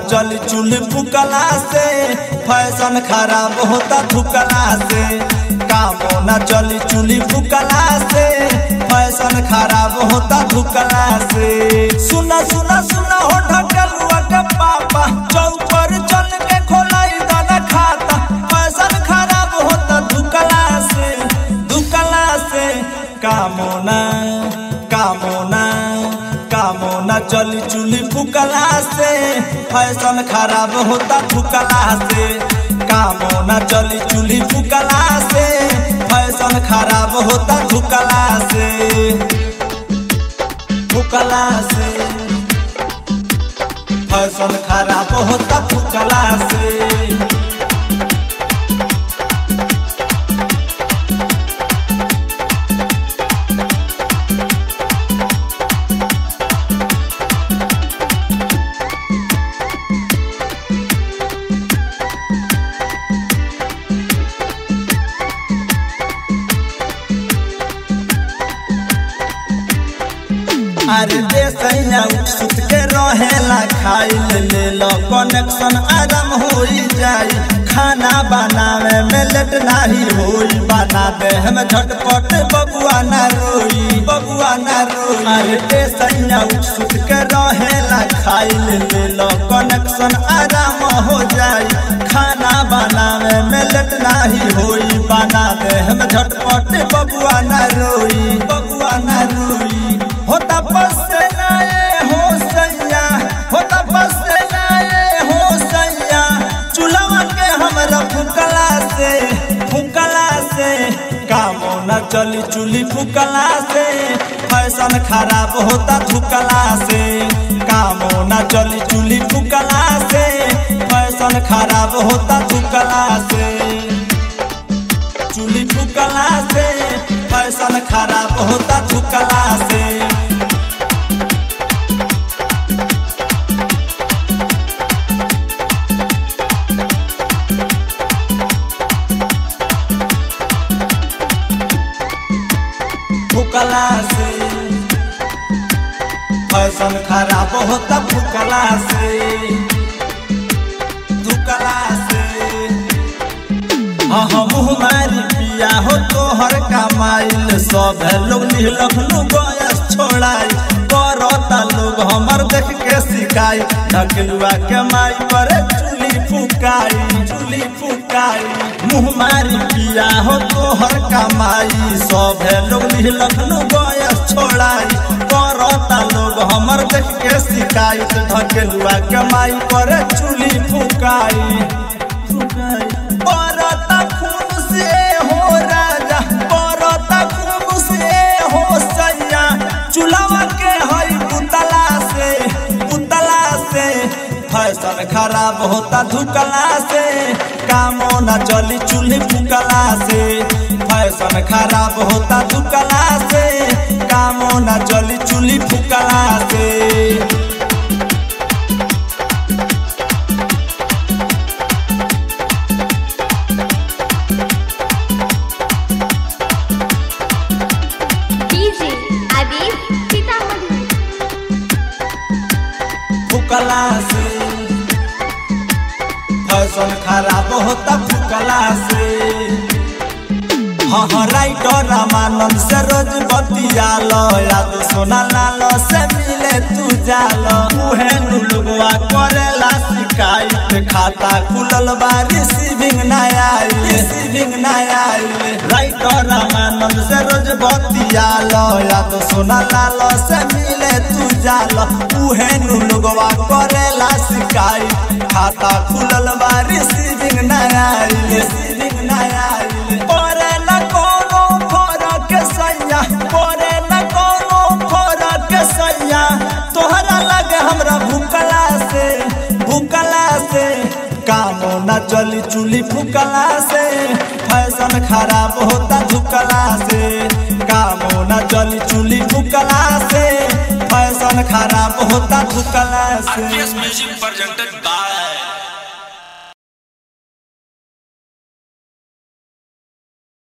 चली चूल्ही फुकला से फैशन खराब होता थुकला से कामो न चली चूल्ही फुकला से फैशन खराब होता थुकला से सुना सुना सुना हो ढकलुआ के पापा चौपर चल के खोलाई दाना खाता फैशन खराब होता धुकला से धुकला से कामोना कामोना कामोना चली चूल्ही फुकला से फैशन खराब होता फुकला से कामोना चली चूल्ही फुकला से फैशन खराब होता फुकला से फुकला से फैशन खराब होता फुकला से अरे देसैया सुत के रहेला खाइल ले लो कनेक्शन आराम होई जाई खाना बनावे में लेट नाही होई बना दे हम झटपट बबुआ ना रोई बबुआ ना रोई अरे देसैया सुत के रहेला खाइल ले लो कनेक्शन आराम हो जाई खाना बनावे में लेट नाही होई बना दे हम झटपट बबुआ ना रोई बबुआ ना रोई होता बस से नाए हो सैया होता बस से नाए हो सैया चूल्हा के हमरा फुकला से फुकला से कामो न चली चूल्ही फुकला से फैशन खराब होता थुकला से कामो न चली चूल्ही फुकला से फैशन खराब होता थुकला से चूल्ही फुकला से फैशन खराब होता थुकला से फुकला से फैशन खराब होता फुकला से धुकला से हाँ हम मारी पिया हो तोहर कमाइल सब लोग लखनऊ गैस छोड़ाई करता लोग हमर देख के सिखाई ढकलुआ के माई पर चूली फुकाई चूली फुकाई मुँह मारी पिया हो तोहर कमाई सब लोग लखनऊ गैस छोड़ाई करता लोग हमर देख के सिखाई ढकलुआ के माई पर चूली फुकाई फुकाई बरता खून से हो राजा बरता खून से हो सैया चूल्हा के हई पुतला से पुतला से फैशन खराब होता धुकला से कामो न चली चूल्ही फुकला से फैशन खराब होता धुकला से कामो न चली चूल्ही फुकला से डीजे आदिल सीतामढ़ी फुकला से फैशन खराब होता फुकला से हाँ हाँ राइटर रामानंद से रोज बतियालो याद सोना लालो से मिले तू जालो उहे नुलुगवा करेला शिकायत खाता खुलल बा रिसीविंग ना आई रिसीविंग ना आई राइटर रामानंद से रोज बतियालो याद सोना लालो से मिले तू जालो उहे नुलुगवा करेला शिकायत खाता खुलल बा रिसीविंग ना आई रिसीविंग ना आई परे न कोनो फरक सैया परे न कोनो फरक सैया तोहरा लगे हमरा भूकला से भूकला से कामो न चली चूल्ही फुकला से फैशन खराब होता झुकला से कामो न चली चूल्ही फुकला से फैशन खराब होता झुकला से RPS Music presented by